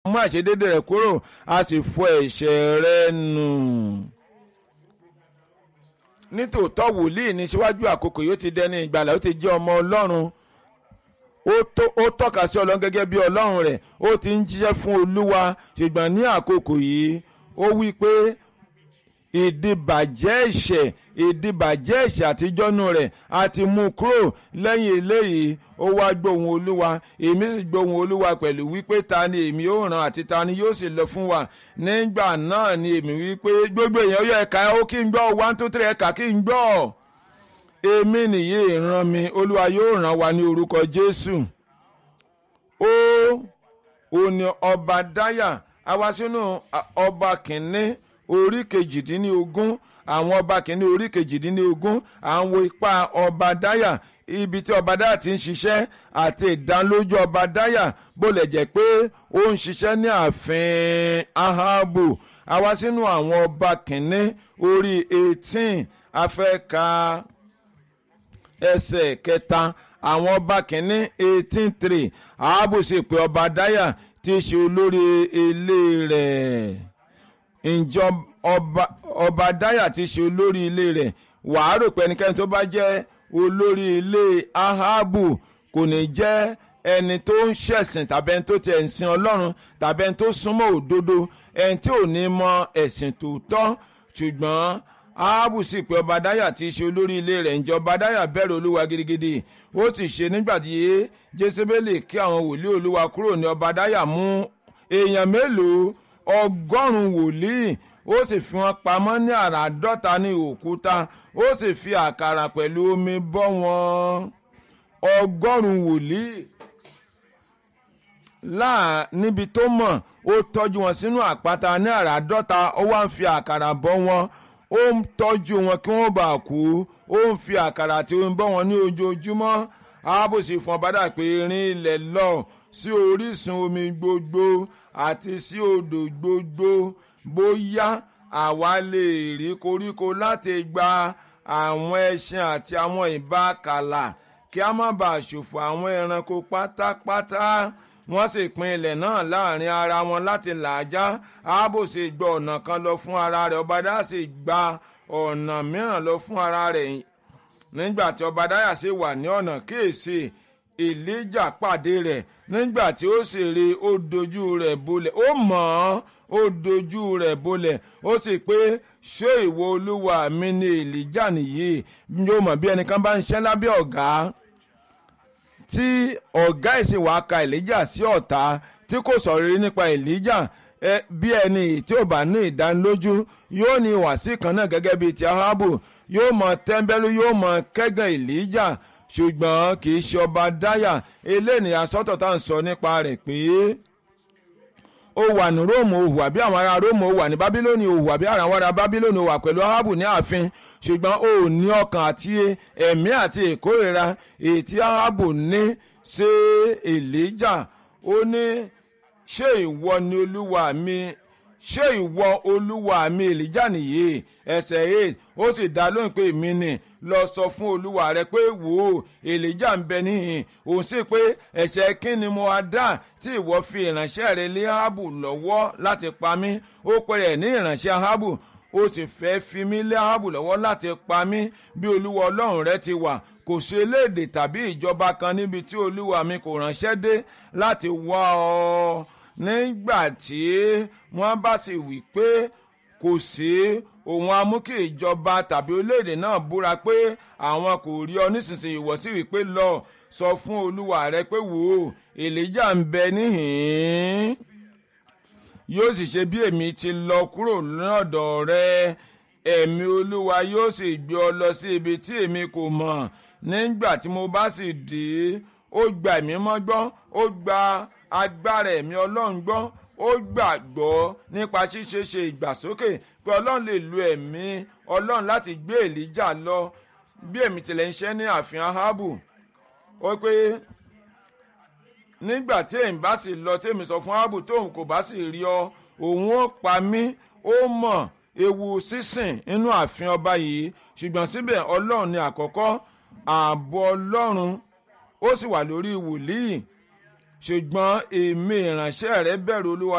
mú àìṣedédé rẹ̀ kúrò a sì fọ ẹ̀ṣẹ̀ rẹ̀ nù. nítòótọ́ wòlíì ní síwájú àkókò yóò ti dẹni ìgbàlà ó ti jẹ́ ọmọ ọlọ́run ó tọ́ka sí ọlọ́run gẹ́gẹ́ bí ọlọ́run rẹ̀ ó ti ń jíṣẹ́ fún olúwa ṣùgbọ́n ní àkókò yìí ó wí pé ìdìbàjẹ́ ẹ̀ṣẹ̀ ìdìbàjẹ́ ẹ̀ṣẹ̀ àtijọ́nú rẹ̀ a ti mú kúrò lẹ́yìn eléyìí ó wá gbóhùn olúwa èmi sì gbóhùn olúwa pẹ̀lú wípé ta ni èmi ó ràn àti ta ni yóò sì lọ fún wa nígbà náà ni èmi wípé gbogbo èèyàn yọ ẹ̀ka ó kí n gbọ́ one two three ẹ̀ka kí n gbọ́ èmi nìyí ìran mi olúwa yóò ràn wá ní orúkọ jésù ó ò ní ọba dáyà a wá sínú ọba kìnínní orí kejìdínlógún àwọn ọba kìíní orí kejìdínlógún àwọn ipa ọba dáyà ibi tí ọba dáyà ti ń ṣiṣẹ́ àti ìdánlójú ọba dáyà bó lè jẹ́ pé ó ń ṣiṣẹ́ ní ààfin ahabu àwa sínú àwọn ọba kìíní orí eighteen afẹ́ka ẹsẹ̀ kẹta àwọn ọba kìíní eighteen three ahabu sì pé ọba dáyà tí í ṣe olórí ilé rẹ̀ ǹjọ́ ọba ọba dáyà ti ṣe olórí ilé rẹ̀ wàá rò pé ẹnikẹ́ni tó bá jẹ́ olórí ilé ahabu kò ní jẹ́ ẹni tó ń ṣẹ̀sìn tàbí ẹni tó ti ẹ̀ ń sin ọlọ́run tàbí ẹni tó súnmọ́ òdodo ẹni tí ò ní mọ ẹ̀sìn tòótọ́ ṣùgbọ́n ahabu sì pé ọba dáyà ti ṣe olórí ilé rẹ̀ ǹjẹ́ ọba dáyà bẹ̀rù olúwa gidigidi ó sì ṣe nígbà tí jésébélì kí àwọn wòlíì olúwa kúrò ní ọba dáyà mú èèyàn mélòó ọgọ́rùn-ún wòlíì ó sì fi wọn pamọ́ ní àràádọ́ta ní òkúta ó sì fi àkàrà pẹ̀lú omi bọ́ wọn ọgọ́rùn-ún wòlíì láà níbi tó mọ̀ ó tọ́jú wọn sínú àpáta ní àràádọ́ta ó wá ń fi àkàrà bọ́ wọn ó ń tọ́jú wọn kí wọ́n bá kú ó ń fi àkàrà tí ó ń bọ́ wọn ní ojoojúmọ́ ààbòsí fún ọbádà pé rin ilẹ̀ lọ sí orísun omi gbogbo àti sí odò gbogbo bóyá àwa lè rí koríko láti gba àwọn ẹṣin àti àwọn ìbákalà kí a má bàa ṣòfò àwọn ẹranko pátápátá wọ́n sì pín ilẹ̀ náà láàrin ara wọn láti làájá ààbò sì gba ọ̀nà kan lọ fún ara rẹ̀ ọbadá sì gba ọ̀nà mìíràn lọ fún ara rẹ̀ nígbà tí ọbadáyà sì wà ní ọ̀nà kíyèsí èlíjà pàdé rẹ̀ nígbà tí ó sì rí ó dojú rẹ̀ bolẹ̀ ó mọ̀ ọ́n ó dojú rẹ̀ bolẹ̀ ó sì pé ṣé ìwọ olúwa mi ni èlíjà nìyí yóò mọ̀ bí ẹnìkan bá ń ṣẹ́ lábẹ́ ọ̀gá tí ọ̀gá ìsìn wàá ka èlíjà sí ọ̀tá tí kò sọ̀rọ̀ rí nípa èlíjà bí ẹni tí ò bá ní ìdánilójú yóò ní ìwàsí kan náà gẹ́gẹ́ bíi ti ahabu yóò mọ tẹ́ḿbẹ́lú yóò mọ kẹ́gàn èlíjà ṣùgbọ́n kì í ṣe ọba dáyà eléyìí asọ́tọ̀ tá à ń sọ nípa rẹ̀ pé ó wà ní róòmù ó hùwà bí àwọn ará róòmù ó wà ní bábílónì ó hùwà bí àwọn ará bábílónì ó wà pẹ̀lú ahabu ní ààfin ṣùgbọ́n ó ní ọkàn àti ẹ̀mí àti ìkórìíra èyí tí ahabu ní ṣe èlíjà ó ní ṣé ìwọ ni olúwa mi ṣé ìwọ olúwa mi èlíjà nìyí ẹsẹ̀ eight ó sì dá lóhùn pé èmi ni lọ sọ fún olúwa rẹ pé wò ó èlíjà ń bẹ níhìn òun sì pé ẹ̀ṣẹ̀ kí ni mo wá dá tí ìwọ fi ìránṣẹ́ rẹ lé áhábù lọ́wọ́ láti pa mí ó pè rẹ̀ ní ìránṣẹ́ áhábù ó sì fẹ́ fi mí lé áhábù lọ́wọ́ láti pa mí bí olúwa ọlọ́run rẹ ti wà kò sí eléèdè tàbí ìjọba kan níbi tí olúwa mi kò ránṣẹ́ dé láti wá ọ nígbà tí wọ́n bá sì wí pé kò sí òun á mú kí ìjọba tàbí orílẹ̀-èdè náà búra pé àwọn kò rí ọ nísinsìnyí ìwọ sì wí pé lọ sọ fún olúwa rẹ pé wò ó èlíjà ń bẹ níhìn-ín yóò sì ṣe bí èmi ti lọ kúrò lọ́dọ̀ rẹ ẹ̀mí olúwa yóò sì gbé ọ lọ sí ibi tí èmi kò mọ̀ nígbà tí mo bá sì dé ó gba ẹ̀mí mọ́ gbọ́ ó gba agbára ẹ̀mí ọlọ́run gbọ́ ó gbàgbọ́ nípa ṣíṣe ṣe ìgbàsókè pé ọlọ́run lè lo ẹ̀mí ọlọ́run láti gbé èlíjà lọ bí èmi tilẹ̀ ń ṣe ní ààfin ahabu ó pé nígbà tí èmi bá sì lọ tèmi sọ fún ahabu tóun kò bá sì rí ọ òun ó pa mí ó mọ̀ ewu sísìn inú ààfin ọba yìí ṣùgbọ́n síbẹ̀ ọlọ́run ni àkọ́kọ́ ààbò ọlọ́run ó sì wà lórí wòlíì ṣùgbọ́n èmi ìránṣẹ́ rẹ bẹ̀rù olúwa